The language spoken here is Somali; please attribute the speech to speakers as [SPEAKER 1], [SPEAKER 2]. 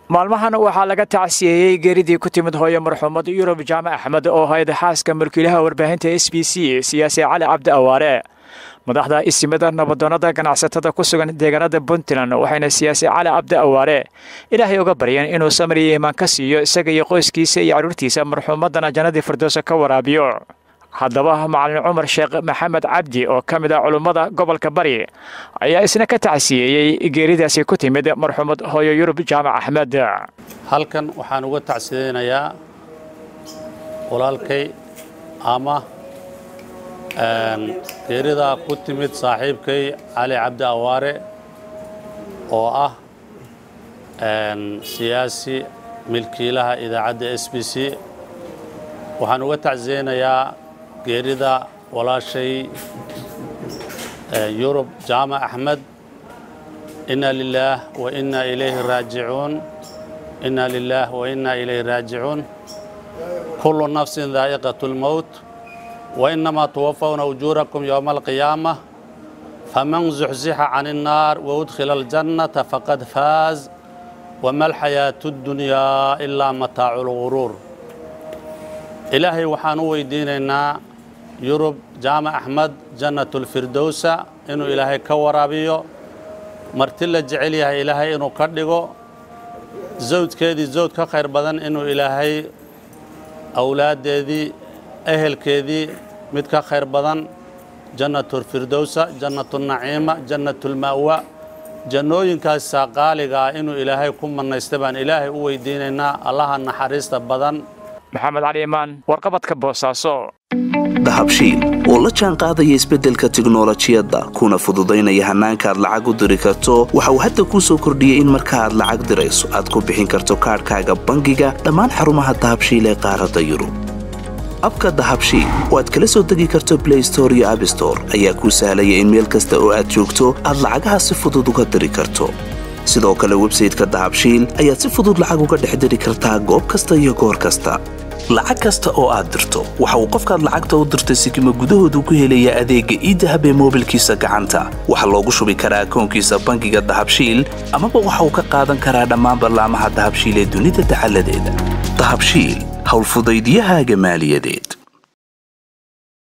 [SPEAKER 1] maalmahan waxaa laga tacsiyeeyey geeridii ku timid hooye marxuumad yurub jaamac axmed oo hayd xaaska mulkiilaha warbaahinta s b c siyaasi cali cabdi awaare madaxda isimada nabadoonnada ganacsatada ku sugan deegaanada puntland waxayna siyaasi cali cabdi awaare ilaahay uga baryeen inuu samir iyo iimaan ka siiyo isaga iyo qoyskiisa iyo carruurtiisa marxuumadana jannadii firdowsa ka waraabiyo haddaba macalin cumar sheekh maxamed cabdi oo ka mid ah culummada gobolka bari ayaa isna ka tacsiyeeyey geeridaasi ku timid marxuumad hooyo yurub jaamac axmed
[SPEAKER 2] halkan waxaan uga tacsiyeynayaa walaalkay ama geeridaa ku timid saaxiibkay cali cabdi awaare oo ah siyaasi milkiilaha idaacadda s b c waxaan uga tacsiyeynayaa geerida walaashay yurub jaamac axmed inna lilaah wa inna ilayhi raajicuun inna lilaah wa inna ilayhi raajicuun kullu nafsin daa'iqatu lmowt wa innamaa tuwafawna ujuurakum yowma alqiyaamah faman zuxzixa can innaar wa udkhila aljannata faqad faaz wama alxayaatu ddunyaa ilaa mataacu lguruur ilaahay waxaan u weydiinaynaa yurub jaamac axmed jannatulfirdowsa inuu ilaahay ka waraabiyo marti la jecel yahay ilaahay inuu ka dhigo zawjkeedii zawj ka khayr badan inuu ilaahay awlaaddeedii ehelkeedii mid ka khayr badan jannatulfirdowsa jannatunaciima jannatulma'wa jannooyinkaasa qaaliga ah inuu ilaahay ku mannaysta baan ilaahay u weydiinaynaa allaha naxariista badan
[SPEAKER 1] maxamed cali imaan warqabadka boosaaso
[SPEAKER 3] dahabshiil oo la jaan qaadaya isbeddelka tiknolojiyadda kuna fududaynaya hannaanka aad lacag u diri karto waxa uu hadda kuu soo kordhiyey in marka aad lacag dirayso aad ku bixin karto kaadhkaaga bangiga dhammaan xarumaha dahabshiil ee qaaradda yurub abka dahabshiil oo aad kala soo degi karto blay store iyo abstore ayaa kuu sahlaya in meel kasta oo aad joogto aad lacagaha si fudud uga diri karto sidoo kale websayteka dahabshiil ayaad si fudud lacag uga dhex diri kartaa goob kasta iyo goor kasta lacag kasta oo aad dirto waxa uu qofkaad lacagta u dirtay sikima gudahoodu ku helayaa adeegga iidahab ee moobilkiisa gacanta waxaa loogu shubi karaa akoonkiisa bangiga dahabshiil amaba waxa uu ka qaadan karaa dhammaan ballaamaha dahabshiil ee dunida dacaladeeda dahabshiil howlfudaydyahaaga maaliyadeed